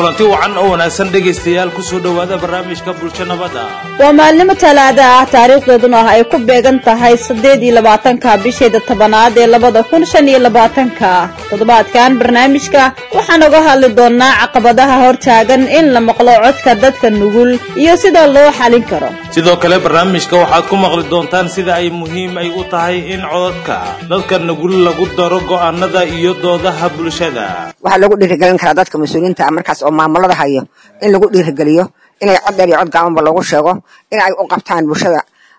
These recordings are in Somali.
kulanti wacan oo wanaagsan dhegaystayaal kusoo dhowaada barnaamijka bulsho nabada waa maalnimo talaada ah taariikhdeeduna ah ay ku beegan tahay siddeed iyo labaatanka bisheeda tobanaad ee labada kun shan iyo labaatanka toddobaadkan barnaamijka waxaan uga hadli doonaa caqabadaha hortaagan in la maqlo codka dadka nugul iyo sida loo xalin karo sidoo kale barnaamijka waxaad ku maqli doontaan sida ay muhiim ay u tahay in codadka dadka nugul lagu daro go'aanada iyo doodaha bulshada waxaa lagu dhiirigelin karaa dadka mas-uuliyiinta ah markaas oo maamulada hayo in lagu dhiirigeliyo inay cod dheer iyo cod gaabanba loogu sheego in ay u qabtaan bulshada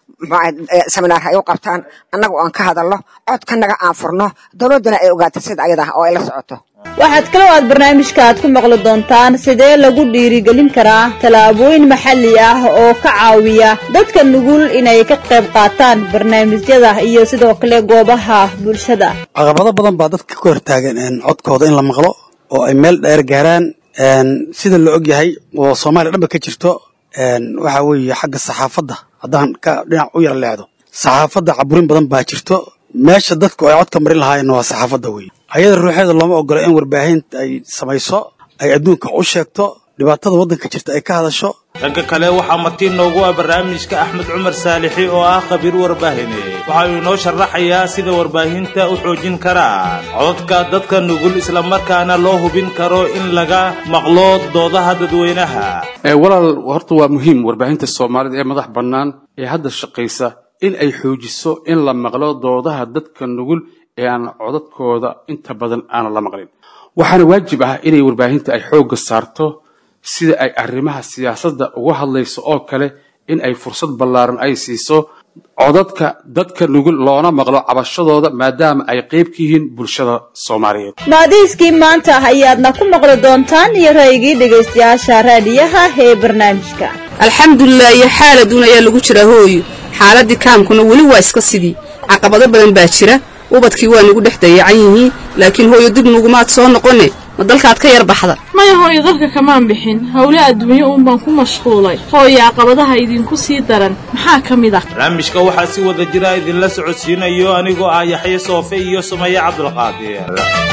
seminaar ay u qabtaan annaga oo aan ka hadalno codkanaga aan furno dowladduna ay ogaato sida ayada ah oo ay la socoto waxaad kaloo aad barnaamijka aad ku maqli doontaan sidee lagu dhiirigelin karaa tallaabooyin maxalli ah oo ka caawiya dadka nugul inay ka qayb qaataan barnaamijyada iyo sidoo kale goobaha bulshada caqabado badan baa dadka ka hortaagan codkooda in la maqlo oo ay meel dheer gaaraan sida la og yahay oo soomaaliya dhanba ka jirto waxaa weeye xagga saxaafadda haddaan ka dhinac u yar leexdo saxaafadda caburin badan baa jirto meesha dadku ay codka marin lahaayeenna waa saxaafadda weye ayada ruuxeeda looma ogola in warbaahinta ay samayso ay adduunka u sheegto dhibaatada waddanka jirta ay ka hadasho dhanka kale waxaa martiin noogu ah barnaamijka axmed cumar saalixi oo ah khabiir warbaahine waxa uu inoo sharaxayaa sida warbaahinta u xoojin karaan codadka dadka nugul islamarkaana loo hubin karo in laga maqlo doodaha dadweynaha walaal horta waa muhiim warbaahinta soomaalida ee madax bannaan ee hadda shaqaysa in ay xoojiso in la maqlo doodaha dadka nugul ee aan codadkooda inta badan aanan la maqlin waxaana waajib ah inay warbaahinta ay xoogga saarto sida ay arrimaha siyaasadda uga hadlayso oo kale in ay fursad ballaaran ay siiso codadka dadka nugul loona maqlo cabashadooda maadaama ay qayb ka yihiin bulshada soomaaliyeed maadiiskii maanta ayaadna ku maqli doontaan iyo ra'yigii dhegaystayaasha raadiyaha ee barnaamijka alxamdulilah iyo xaaladuun ayaa lagu jiraa hooyo xaaladii kaamkuna weli waa iska sidii caqabado badan baa jira ubadkii waa nagu dhex dayacan yihiin laakiin hooyo dib nugumaad soo noqone ma dalkaad ka yar baxda maya hooyo dalka kamaan bixin howle adduunyo uun baan ku mashquulay hooyo caqabadaha idinku sii daran maxaa ka mid ah barnaamijka waxaa si wada jira idinla socodsiinayo anigoo ah yaxye soofe iyo sumaye cabdulqaadir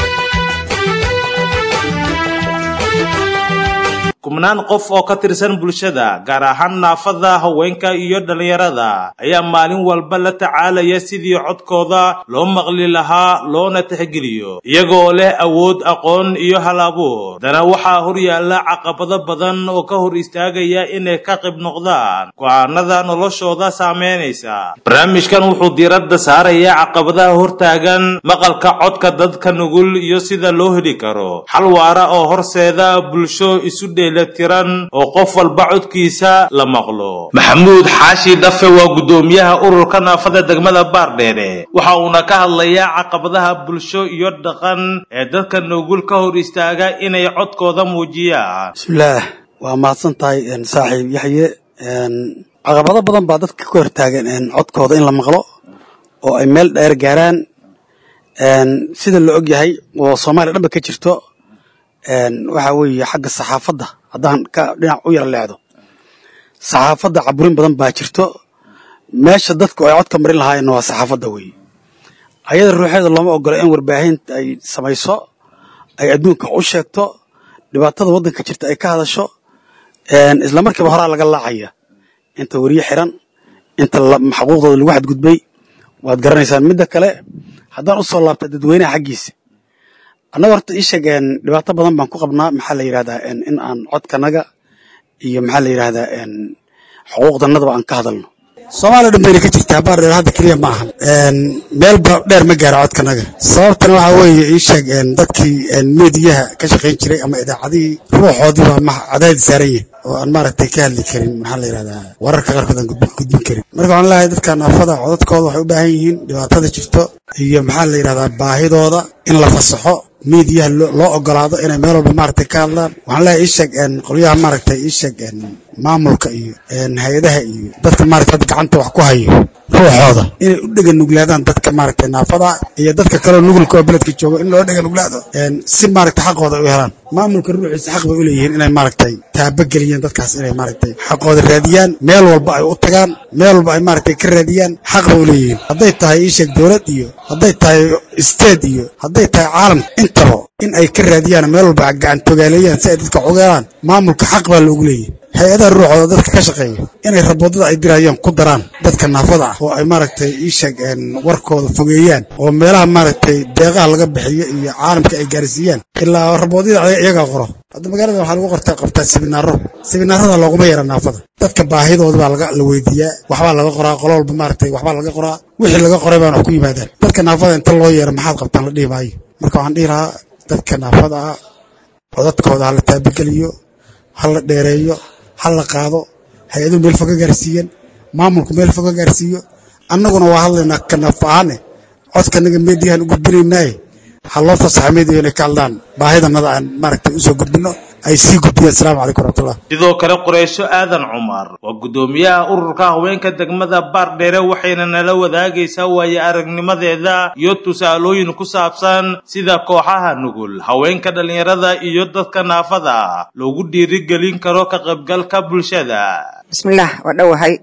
kubnaan qof oo ka tirsan bulshada gaar ahaan naafada haweenka iyo dhallinyarada ayaa maalin walba la tacaalaya sidii codkooda loo maqli lahaa loona tixgeliyo iyagoo leh awood aqoon iyo hal abuur haddana waxaa horyaalla caqabado badan oo ka hor istaagaya inay ka qayb noqdaan go'aanada noloshooda saameynaysa barnaamijkan wuxuu diiradda saarayaa caqabadaha hortaagan maqalka codka dadka nugul iyo sida loo heli karo xal waara oo horseeda bulsho isu dhe tiran oo qof walba codkiisa la maqlo maxamuud xaashi dhafe waa guddoomiyaha ururka naafada degmada baardheere waxa uuna ka hadlayaa caqabadaha bulsho iyo dhaqan ee dadka nugul ka hor istaaga inay codkooda muujiyaan bismillaah waa mahadsan tahay saaxiib yaxye caqabado badan baa dadka ka hortaagan codkooda in la maqlo oo ay meel dheer gaaraan sida la og yahay oo soomaaliya dhanba ka jirto waxaa weeye xagga saxaafadda haddaan ka dhinac u yar leexdo saxaafadda caburin badan baa jirto meesha dadku ay codka marin lahaayeenna waa saxaafadda weeye ayada ruuxeeda looma ogola in warbaahinta ay samayso ay adduunka u sheegto dhibaatada waddanka jirta ay ka hadasho isla markiiba horaa laga laacaya inta weriye xiran inta xaquuqdooda lagu xadgudbay waad garanaysaan midda kale haddaan u soo laabta dadweynaha xaggiisa annaga horta ii sheeg dhibaato badan baan ku qabnaa maxaa la yidhahdaa in aan codkanaga iyo maxaa la yidhahdaa xuquuqdanadaba aan ka hadalno soomaaliya dhan bayna ka jirtaa baardheer hadda keliya ma aha meelba dheer ma gaaro codkanaga sababtana waxaa weeye ii sheeg dadkii meediyaha ka shaqayn jiray ama idaacadihii ruuxoodii baa ma cadaadi saaran yahay oo aan maaragtay ka hadli karin maxaa la yidhahdaa wararka qaarkood aan gudbin karin marka waxaan leeyahay dadka naafada codadkooda waxay u baahan yihiin dhibaatada jirto iyo maxaa la yidhahdaa baahidooda in la fasaxo miidiyaha loo ogolaado inay meel walba maaragtay ka hadlaan waxaan leeyahay ii sheeg qolyaha maaragtay ii sheeg maamulka iyo hay-adaha iyo dadka maaragtay hadda gacanta wax ku hayo ruuxooda inay u dhega nuglaadaan dadka maaragtay naafada iyo dadka kaleo nugulka oo beledka jooga in loo dhega nuglaado si maaragtay xaqooda u helaan maamulka ruuxiisa xaq bay u leeyihiin inay maaragtay taabageliyeen dadkaas inay maaragtay xaqooda raadiyaan meel walba ay u tagaan meel walba ay maaragtay ka raadiyaan xaq bay u leeyihiin hadday tahay iisheeg dowlad iyo hadday tahay state iyo hadday tahay caalam intaba in ay ka raadiyaan meel walba gacantogaaleeyaan si ay dadka ogeelaan maamulka xaq baa loogu leeyahay hay-adaha ruuxooda dadka ka shaqeeya inay raboodada ay dirayaan ku daraan dadka naafada ah oo ay maaragtay iisheeg warkooda fogeeyaan oo meelaha maaragtay deeqaha laga bixiyo iyo caalamka ay gaarsiiyaan ilaa raboodyada iyagaa qoro hadda magaalada waxaa lagu qortaa qabtaa sibinaaro sibinaarada looguma yara naafada dadka baahidooda baa laga la weydiiyaa waxbaa laga qoraa qolo walba maaragtay waxbaa laga qoraa wixii laga qoray baana wax ku yimaadaan dadka naafada inta loo yeero maxaad qabtaan la dhihi maayo marka waxaan dhihi lahaa dadka naafada ah codadkooda ha la taabageliyo ha la dheereeyo ha la qaado hay-aduhu meel foga gaarsiiyan maamulku meel foga gaarsiiyo annaguna waa hadlaynaa kanaaf ahaane codkanaga meediyahan u gudbinaynaaye ha loo fasaxa meediya inay ka hadlaan baahidanada aan maaragtay usoo gudbino ay sii gudbiyaan asalaamu calaykum waraxmatullah sidoo kale qureysho aadan cumar waa guddoomiyaha ururka haweenka degmada baardheere waxayna nala wadaagaysaa waaye aragnimadeeda iyo tusaalooyin ku saabsan sida kooxaha nugul haweenka dhallinyarada iyo dadka naafada ah loogu dhiirigelin karo ka qaybgalka bulshada bismillaah waa dhowahay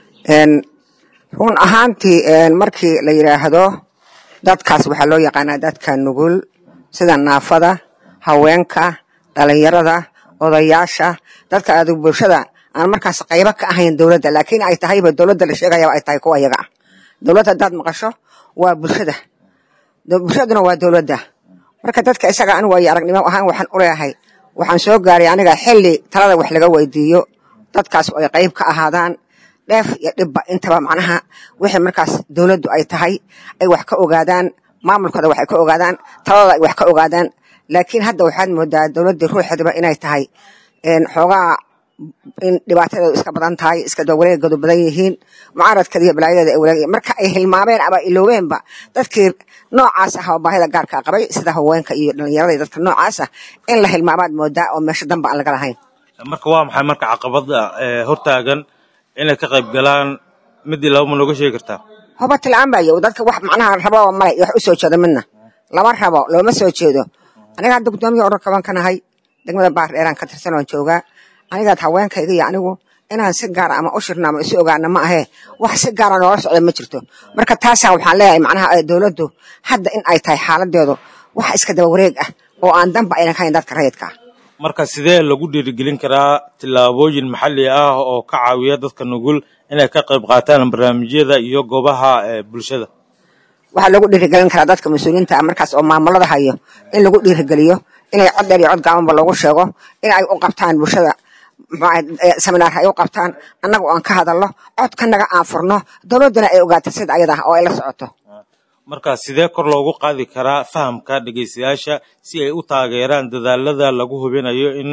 run ahaantii markii la yidhaahdo dadkaas waxaa loo yaqaanaa dadka nugul sida naafada haweenka dhalinyarada odayaasha dadka aad bulshada aan markaas qaybo ka ahayn dowladda laakiin ay tahayba dowladda la sheegayaba ay tahay kuwa iyaga ah dowladda haddaad maqasho waa bulshada bulshaduna waa dowladda marka dadka isaga anigu waayo aragnimo ahaan waxaan u leeyahay waxaan soo gaaray aniga xilli talada wax laga weydiiyo dadkaas ay qayb ka ahaadaan dheef iyo dhibba intaba macnaha wixii markaas dowladdu ay tahay ay wax ka ogaadaan maamulkooda waxay ka ogaadaan taladooda ay wax ka ogaadaan laakiin hadda waxaad moodaa dowladdii ruuxeedaba inay tahay xoogaa in dhibaatadeedu iska badan tahay iska dawareegoodu badan yihiin mucaaradkeeda iyo balaayadeeda ay walaag marka ay hilmaameen ama iloobeenba dadkii noocaas ah oo baahida gaarka qabay sida haweenka iyo dhallinyarada iyo dadka noocaas ah in la hilmaamaad moodaa oo meesha danba aan laga lahayn marka waa maxay marka caqabada hortaagan inay ka qayb galaan midii laba ma nooga sheegi kartaa hubati la-aan baa yow dadka wax macnaha rabo male wax u soo jeedo midna lama rabo looma soo jeedo aniga hadda guddoomiya ururka baan ka nahay degmada baardheeraan ka tirsan oon joogaa anigaad haweenkayga iyo anigu inaan si gaara ama u shirno ama isu ogaana ma ahee wax si gaara noola socda ma jirto marka taasaa waxaan leeyahay macnaha dowladdu hadda in ay tahay xaaladeedu wax iska daba wareeg ah oo aan danba aynan ka hayn dadka rayidka ah marka sidee lagu dhiirigelin karaa tillaabooyin maxalli ah oo ka caawiya dadka nugul inay ka qayb qaataan barnaamijyada iyo goobaha bulshada waxaa lagu dhiirigelin karaa dadka mas-uuliyiinta ah markaas oo maamulada hayo in lagu dhiirigeliyo inay cod dheer iyo cod gaabanba loogu sheego in ay u qabtaan bulshada seminaar ay u qabtaan annaga aan ka hadalno codkanaga aan furno dowladduna ay ogaato sida ayada ah oo ay la socoto marka sidee kor loogu qaadi karaa fahamka dhegaystayaasha si ay u taageeraan dadaalada lagu hubinayo in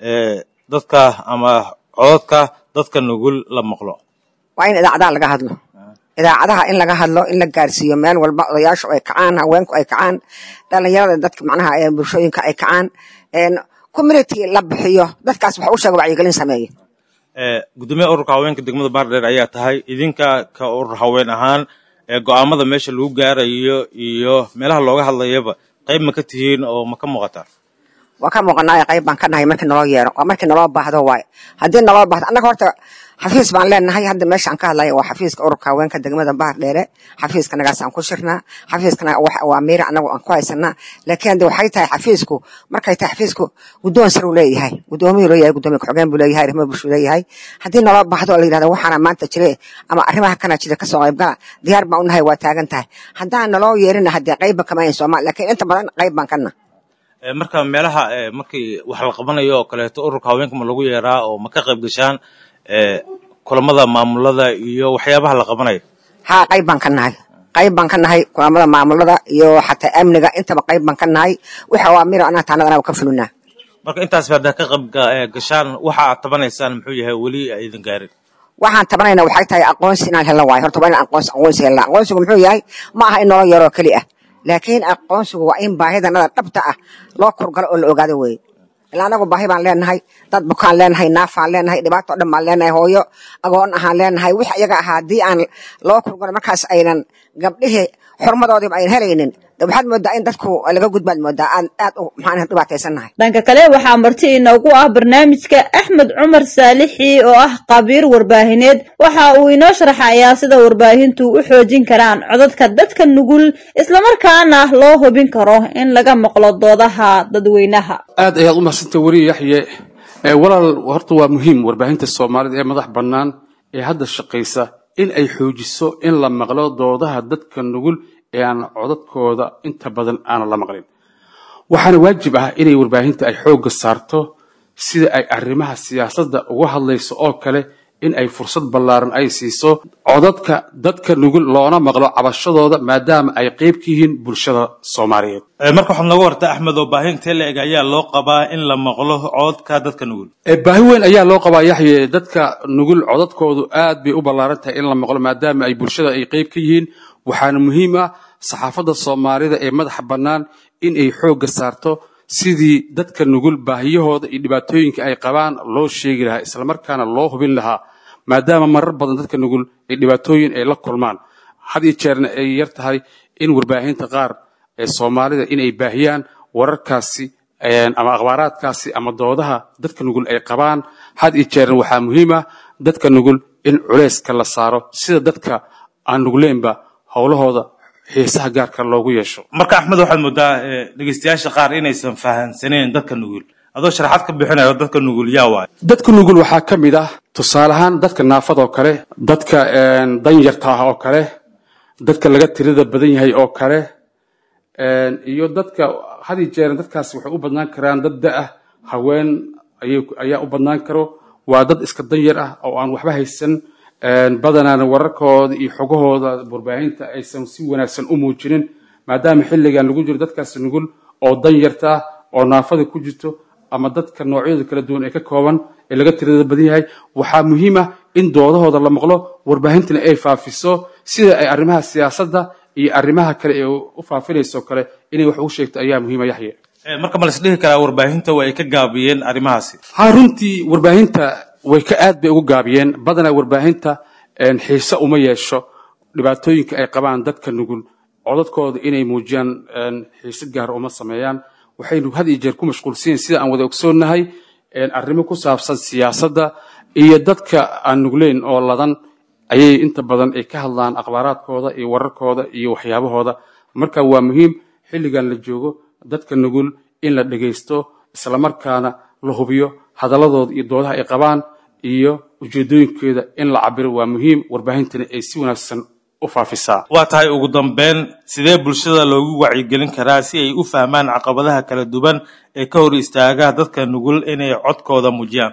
dadka ama codadka dadka nugul la maqlo waa in idaacadaha laga hadlo idaacadaha in laga hadlo in la gaarsiiyo meel walba odayaashu ay kacaan haweenku ay kacaan dhalinyarada dadka macnaha bulshooyinka ay kacaan community la bixiyo dadkaas waxa u sheega wacyigelin sameeya gudoomiyaha ururka haweenka degmada baardheer ayaa tahay idinka ka urur haween ahaan go-aamada meesha lagu gaarayo iyo meelaha looga hadlayaba qayb ma ka tihiin oo ma ka muuqataa waa ka muuqanaayo qayb baan ka nahay markii naloo yeero waa markii naloo baahdo waaye haddii naloo baahdo annaga horta xafiis baan leenahay hadda meesha aan ka hadlaya waa xafiiska ururka haweenka degmada bahar dheere xafiiskanagaas aan ku shirnaa xafiiskana waa miira anagu aan ku haysanaa laakiin hadde waxay tahay xafiisku markay tahay xafiisku guddoon sar uu leeyahay gudoomiyuu leeyahay gudoomiya ku-xigeen buu leeyahay arrimaha bulshuu leeyahay haddii naloo baahdo oo la yidhahdo waxaana maanta jire ama arrimaha kana jira kasoo qaybgala diyaar baan u nahay waa taagan tahay haddaan naloo yeerina haddee qaybba kama hayn soomaali laakiin inta badan qayb baan kana marka meelaha markii wax la qabanayo oo kaleeto ururka haweenka ma lagu yeeraa oo ma ka qayb gashaan kulamada maamulada iyo waxyaabaha la qabanayo haa qayb baan ka nahay qayb baan ka nahay kulamada maamulada iyo xataa amniga intaba qayb baan ka nahay waxa waa miro anaa taanadana ka fulinaa marka intaasba haddaa ka qayb gashaan waxa aad tabanaysaan muxuu yahay weli aydan gaarin waxaan tabanayna waxay tahay aqoonsi inaan helno waayo horta waa inaan aqoonsi aqoonsi helnaa aqoonsigu muxuu yahay ma aha in nolol yaroo keli ah laakiin aqoonsigu waa in baahidanada dhabta ah loo kurgalo oo la ogaado weeye ilaa anagu baahi baan leenahay dad bukaan leenahay naafaan leenahay dhibaato o dhan baan leenahay hooyo agoon ahaan leenahay wix iyaga ahaa haddii aan loo kurgalo markaas aynan gabdhihii xurmadoodiiba ayn helaynin de waxaad moodaa in dadku laga gudbaad moodaa aan aad u maxaan dhibaataysannahay dhanka kale waxaa marti inoogu ah barnaamijka axmed cumar saalixi oo ah qabiir warbaahineed waxa uu inoo sharaxayaa sida warbaahintu u xoojin karaan codadka dadka nugul islamarkaana loo hubin karo in laga maqlo doodaha dadweynaha aad ayaad u mahadsantay weriye yaxye ee walaal horta waa muhiim warbaahinta soomaalida ee madax bannaan ee hadda shaqaysa in ay xoojiso in la maqlo doodaha dadka nugul ee aan codadkooda inta badan aanan la maqlin waxaana waajib ah inay warbaahinta ay xoogga saarto sida ay arrimaha siyaasadda uga hadlayso oo kale in ay fursad ballaaran ay siiso codadka dadka nugul loona maqlo cabashadooda maadaama ay qayb ka yihiin bulshada soomaaliyeed marka waxaad nooga warta axmed oo baahinta la eg ayaa loo qabaa in la maqlo codadka dadka nugul Ee, baahi weyn ayaa loo qabaa yaxye dadka nugul codadkoodu aad bay u ballaaran tahay in la maqlo maadaama ay bulshada ay qayb ka yihiin waxaana muhiim ah saxaafadda soomaalida ee madaxa bannaan in ay xoogga saarto sidii dadka nugul baahiyahooda iyo dhibaatooyinka ay qabaan loo sheegi lahaa islamarkaana loo hubin lahaa maadaama marar badan dadka nugul ay dhibaatooyin ay la kulmaan had iyo jeerna ay yar tahay in warbaahinta qaar ee soomaalida inay baahiyaan wararkaasi een, ama akhbaaraadkaasi ama doodaha dadka nugul ay qabaan had iyo jeerna waxaa muhiim ah dadka nugul in culeyska la saaro sida dadka aan nugleenba howlahooda xiisaha gaarka loogu yeesho marka axmed waxaad moodaa eh, dhegeystayaasha qaar inaysan fahansaneyn dadka nugul adoo sharaxaad ka bixinayo dadka nugul yaa waay dadka nugul waxaa ka mid ah tusaale ahaan dadka naafada oo kale dadka een, danyarta ah oo kale dadka laga tirada badan yahay oo kale een, iyo dadka had iyo jeer dadkaasi waxay u badnaan karaan dad da ah haween ayay- ayaa u badnaan karo waa dad iska danyar ah oo aan waxba haysan een, badanaana wararkooda iyo xogahooda warbaahinta aysan si wanaagsan u muujinin maadaama xilligan lagu jiro dadkaasi nugul oo danyarta ah oo naafada ku jirto ama dadka noocyada kala duwan ee ka kooban ee laga tirada badan yahay waxaa muhiim ah in doodahooda la maqlo warbaahintana ay faafiso sida ay arrimaha siyaasadda iyo arrimaha kale ee u faafinayso kale inay wax ugu sheegto ayaa muhiima yaxye Eh, marka ma lasdhihi karaa warbaahinta waa ay ka gaabiyeen arrimahaasi ha runtii warbaahinta way ka aad bay ugu gaabiyeen badanaa warbaahinta een, xiise uma yeesho dhibaatooyinka ay qabaan dadka nugul codadkooda inay muujiyaan een, xiise gaar uma sameeyaan waxaynu had iyo jeer ku mashquulsan yihiin sida aan wada ogsoonnahay een, arrimo ku saabsan siyaasadda iyo dadka aan nugleyn oo ladan ayay inta badan ay ka hadlaan akhbaaraadkooda iyo wararkooda iyo waxyaabahooda marka waa muhiim xilligan la joogo dadka nugul in la dhegaysto islamarkaana la hubiyo hadaladooda iyo doodaha ay qabaan iyo ujeedooyinkeeda in la cabiro waa muhiim warbaahintana ay si wanaagsan u faafisaa waa tahay ugu dambeyn sidee bulshada loogu wacyigelin karaa si ay u fahmaan caqabadaha kala duwan ee ka hor istaaga dadka nugul inay codkooda muujiyaan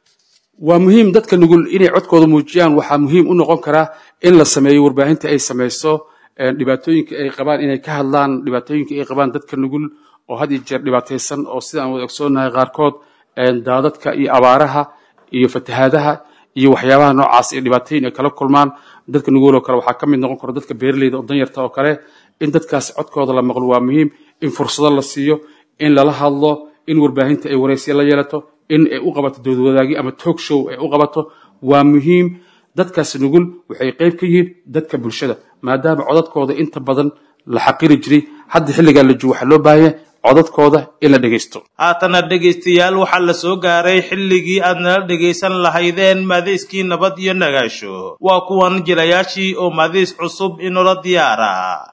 waa muhiim dadka nugul inay codkooda muujiyaan waxaa muhiim u noqon karaa in la sameeyo warbaahinta ay samayso een, dhibaatooyinka ay qabaan inay ka hadlaan dhibaatooyinka ay qabaan dadka nugul oo had iyo jeer dhibaataysan oo sidaan wada ogsoonnahay qaarkood een, daadadka iyo abaaraha iyo fatahaadaha iyo waxyaabaha noocaas ee dhibaatooyin ay kala kulmaan dadka nugul oo kale waxaa ka mid noqon kara dadka beeraleyda oo danyarta oo kale in dadkaas codkooda la maqlo waa muhiim in fursado la siiyo in lala hadlo in warbaahinta ay waraysiya la yeelato in ay u qabato doodwadaagi ama talk show ay u qabato waa muhiim dadkaas nugul waxay qayb ka yihiin dadka bulshada maadaama codadkooda inta badan la xaqiri jiray hadda xilligan la joogo waxaa loo baahanya codadkooda in la dhegaysto haatana dhegaystayaal waxaa la soo gaaray xilligii aad nala dhegaysan lahaydeen maadayskii nabad iyo nagaasho waa kuwan jilayaashii oo maadays cusub inoola diyaara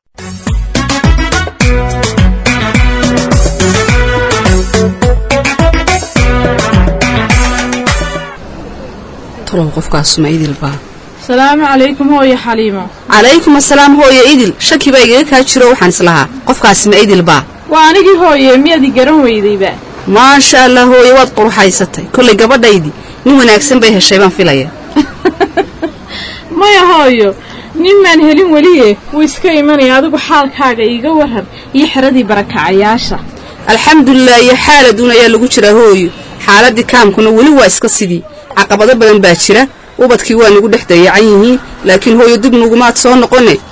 talow qofkaasuma idilbaa salaamu calaykum hooyo xaliimo calaykum asalaam hooyo idil shaki baa igaga kaa jiro waxaan islahaa qofkaasima idilbaa waa anigii hooye miyaad i garan weydayba maasha allah hooye waad quruxaysatay kollay gabadhaydii nin wanaagsan bay heshay baan filaya maya hooyo nin maan helin weliye wuu iska imanaya adigu xaalkaaga iiga waran iyo xeradii barakacayaasha alxamdulilah iyo xaaladuun ayaa lagu jiraa hooyo xaaladdii kaamkuna weli waa iska sidii caqabado badan baa jira ubadkii waa nagu dhex dayacan yihiin laakiin hooyo dib nugumaad soo noqone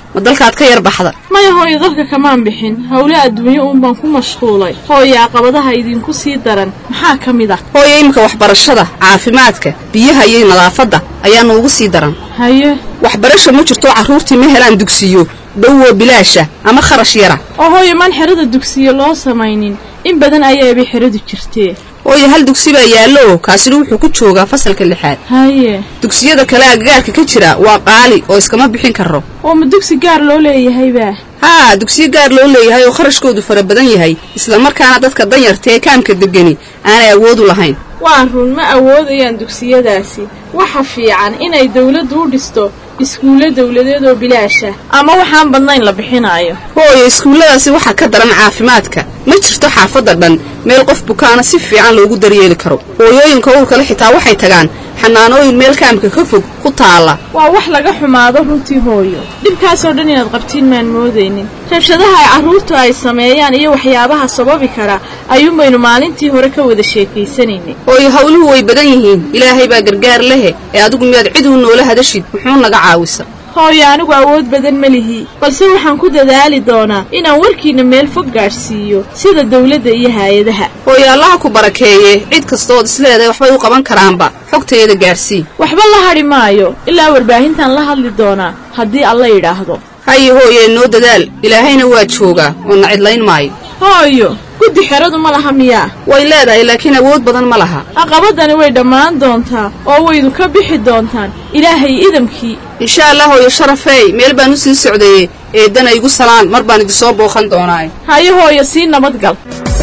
ma dalkaad ka yar baxda maya hooyo dalka kamaan bixin howle adduunyo uun baan ku mashquulay hooyo caqabadaha idinku sii daran maxaa ka mid ah hooyo iminka waxbarashada caafimaadka biyaha iyo nadaafadda ayaa noogu sii daran haye waxbarasha ma jirto carruurtii ma helaan dugsiyo dhowoo bilaasha ama kharash yara oo hooyo maan xerada dugsiyo loo samaynin in badan ayaabay xeradu jirtee hooyo hal dugsi baa yaallo kaasina wuxuu ku joogaa fasalka lixaad haye dugsiyada kale agagaarka ka jira waa qaali oo iskama bixin karo oo ma dugsi gaar loo leeyahaybaa haa dugsiyo gaar loo leeyahay oo kharashkoodu fara badan yahay islamarkaana dadka danyarta ee kaamka degani aanay awoodu lahayn waa run ma awoodayaan dugsiyadaasi waxa fiican inay dawladdu u dhisto iskuulle dawladeed oo bilaasha ama waxaan badnayn la bixinaayo hooyo iskuulladaasi waxaa ka daran caafimaadka ma jirto xaafadda dhan meel qof bukaana si fiican loogu daryeeli karo hooyooyinka uurkale xitaa waxay tagaan xanaanooyin meel kaamka ka fog ku taalla waa wax laga xumaado runtii hooyo dhibkaasoo dhan inaad qabtiin maan moodaynin rabshadaha ay carruurtu ay sameeyaan iyo waxyaabaha sababi kara ayuunbaynu maalintii hore ka wada sheekaysanaynay hooyo howluhu way badan yihiin ilaahay baa gargaar lehe ee adigu miyaad cid uu noola hadashid muxuu naga caawisa hooyo anigu awood badan ma lihi balse waxaan ku dadaali doonaa inaan warkiinna meel fog gaadhsiiyo sida dawladda iyo haayadaha hooyo allaha ku barakeeye cid kastood isleedahay waxbay u qaban karaanba xogteeda gaadhsii waxba la hadhi maayo ilaa warbaahintaan la hadli doonaa haddii alla yidhaahdo haye hooye noo dadaal ilaahayna waa joogaa oo na cidlayn maayo hooyo guddi xeradu ma laha miyaa way leedahay laakiin awood badan ma laha caqabadani way dhammaan doontaa oo waydu ka bixi doontaan ilaahay idamkii insha allah hooyo sharafeey meel baan u sii socdaye eeddana igu salaan mar baan idinsoo booqan doonaaye haye hooyo sii nabadgal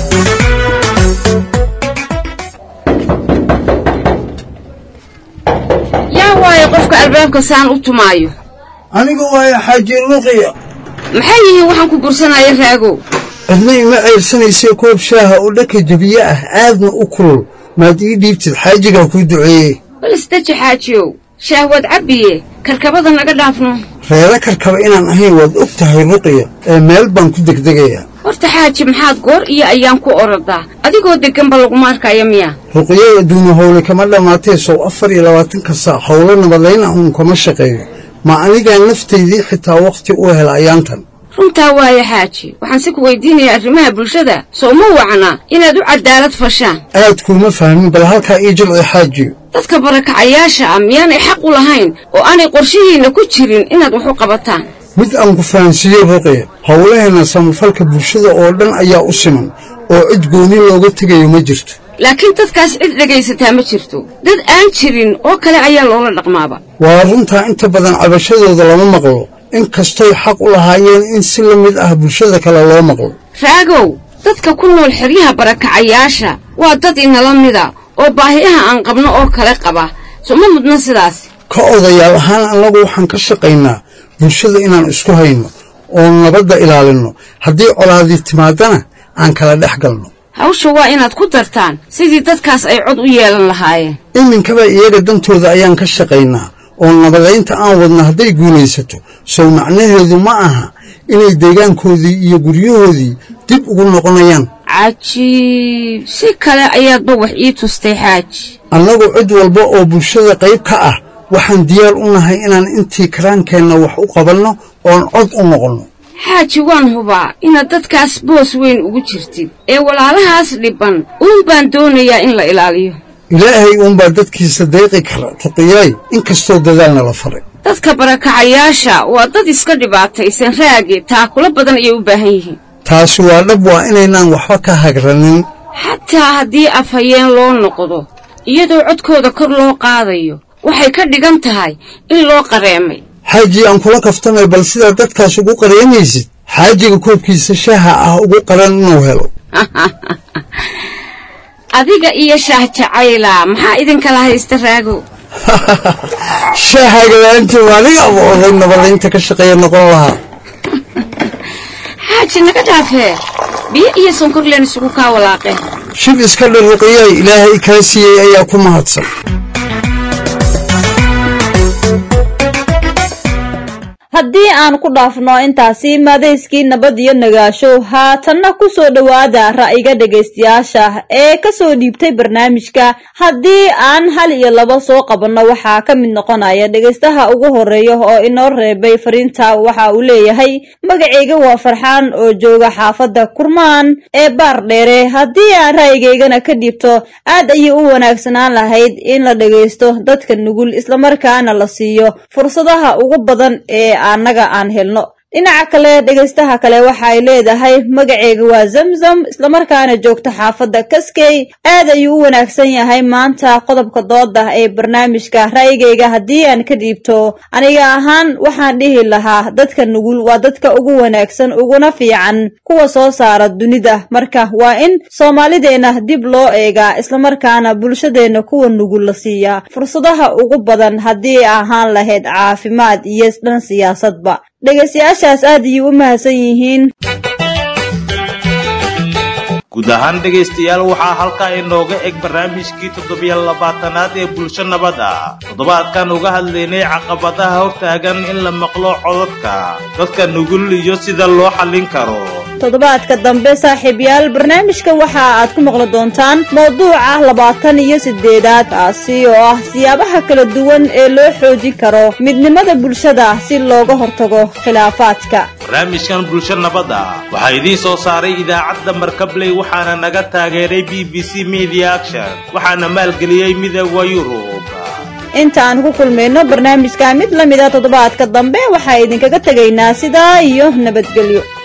yaa waayo qofka albaabka saan u tumaayo anigu waayo xaaji luqiya maxay yihiin waxaan ku bursanaya raagow cidna ima ceyrsanaysa koob shaaha oo dhaka jabiye ah aadna u kulul maad ii dhiibtid xaajigaa kuu duceeyey bal isdaji xaajiyow shaahwaad cabbiye karkabada naga dhaafno reero karkaba inaan ahayn waad og tahay ruqiya ee meel baan ku degdegayaa horta xaaji maxaad goor iyo ayaan ku orodaa adigoo degganba laguma arkaya miya ruqiyada adduunya howle kama dhammaatee sow afar iyo labaatanka saac howlo nabadayna uun kama shaqeeyo ma anigaa naftaydii xitaa wakhti u hela ayaantan runtaa waaye xaaji waxaan si ku weydiinayaa arrimaha bulshada soo ma wacna inaad u cadaalad fashaan aad kuuma fahmin bal halkaa ii jilci xaajiyo dadka barakacayaasha ah miyaanay xaq u lahayn oo aanay qorshihiinna ku jirin inaad wax u qabataan mid aan ku fahansiiye ruqiya howlaheenna samafalka bulshada oo dhan ayaa u siman oo cid gooni looga tegayo ma jirto laakiin dadkaas cid dhegaysataa ma jirto dad aan jirin oo kale ayaa loola dhaqmaaba waa runtaa inta badan cabashadooda lama maqlo in kastoy xaq u lahaayeen in si la mid ah bulshada kale loo maqlo raagow dadka ku nool xeryaha barakacayaasha waa dad inala mida oo baahiyaha aan qabno oo kale qaba soo ma mudna sidaas ka odayaal ahaan annagu waxaan ka shaqaynaa bulshada inaan isku hayno oo nabadda ilaalinno haddii colaadii timaadana aan kala dhex galno hawsha waa inaad ku dartaan sidii dadkaas ay cod u yeelan lahaayeen iminkaba iyaga dantooda ayaan ka shaqaynaa oo nabadaynta aan wadna hadday guulaysato sow macnaheedu ma aha inay deegaankoodii iyo guryahoodii dib ugu noqonayaan cajiib si kale ayaadba wax ii tustay xaaji annagu cid walba oo bulshada qayb ka ah waxaan diyaar u nahay inaan intii karaankeenna wax u qabanno oon cod u noqonno xaaji waan hubaa inaad dadkaas boos weyn ugu jirtid ee walaalahaas dhibban uun baan doonayaa in la ilaaliyo ilaahay uunbaa dadkiisa deeqi kara tuqiyaay inkastoo dadaalna la faray dadka barakacayaasha waa dad iska dhibaataysan raage taakula badan ayay u baahan yihiin taasi waa dhab waa inaynaan waxba ka hagranin xataa haddii afhayeen loo noqdo iyadoo codkooda kor loo qaadayo waxay ka dhigan tahay in loo qareemay xaaji aan kula kaftamay bal sidaa dadkaas ugu qareemaysid xaajiga koobkiisa shaaha ah ugu qaran inuu helo adiga iyo shaah jacayla maxaa idinkala haysta raago shaahaga la-aantii waa aniga aba oday nabadaynta ka shaqeeya noqon lahaa xaaji naga dhaafee biyo iyo sonkor leen isugu kaa walaaqeen shib iska dharuqiyay ilaahay kaa siiyey ayaa ku mahadsan haddii aan ku dhaafno intaasi maadayskii nabad iyo nagaasho haatanna ku soo dhowaada ra'yiga dhegaystayaasha ee kasoo dhiibtay barnaamijka haddii aan hal iyo laba soo qabanno waxaa ka mid noqonaya dhegaystaha ugu horeeya oo inoo reebay fariinta waxa uu leeyahay magacayga waa farxaan oo jooga xaafadda kurmaan ee baar dheere haddii aan ra'yigaygana ka dhiibto aad ayay u wanaagsanaan lahayd in la dhagaysto dadka nugul islamarkaana la siiyo fursadaha ugu badan ee annaga aan helno dhinaca kale dhegaystaha kale waxaay leedahay magaceyga waa zamzam islamarkaana joogta xaafadda kaskey aad ayuu u wanaagsan yahay maanta qodobka dooda ee barnaamijka ra'yigayga haddii aan ka dhiibto aniga ahaan waxaan dhihi lahaa dadka nugul waa dadka ugu wanaagsan uguna fiican kuwa soo saara dunida marka waa in soomaalideenna dib loo eegaa islamarkaana bulshadeenna kuwa nugul la siiyaa fursadaha ugu badan haddii ahaan lahayd caafimaad iyo dhan siyaasadba dhegaystayaashaas aad ayay u mahadsan yihiin guud ahaan dhegaystayaal waxaa halkaa inooga eg barnaamijkii toddobiyo labaatanaad ee bulsho nabada toddobaadkan uga hadlaynay caqabadaha hortaagan in la maqlo codadka dadka nugul iyo sida loo xallin karo toddobaadka dambe saaxiibayaal barnaamijka waxa aad ku maqli doontaan mawduuca labaatan iyo sideedaad kaasi oo ah siyaabaha kala duwan ee loo xoojin karo midnimada bulshada si looga hortago khilaafaadka barnaamijkan bulsho nabada waxaa idiin soo saaray idaacadda markabley waxaana naga taageeray b b c media action waxaana maalgeliyey midooda yurub inta aan ku kulmayno barnaamijka mid la mida toddobaadka dambe waxaa idinkaga tegaynaa sidaa iyo nabadgelyo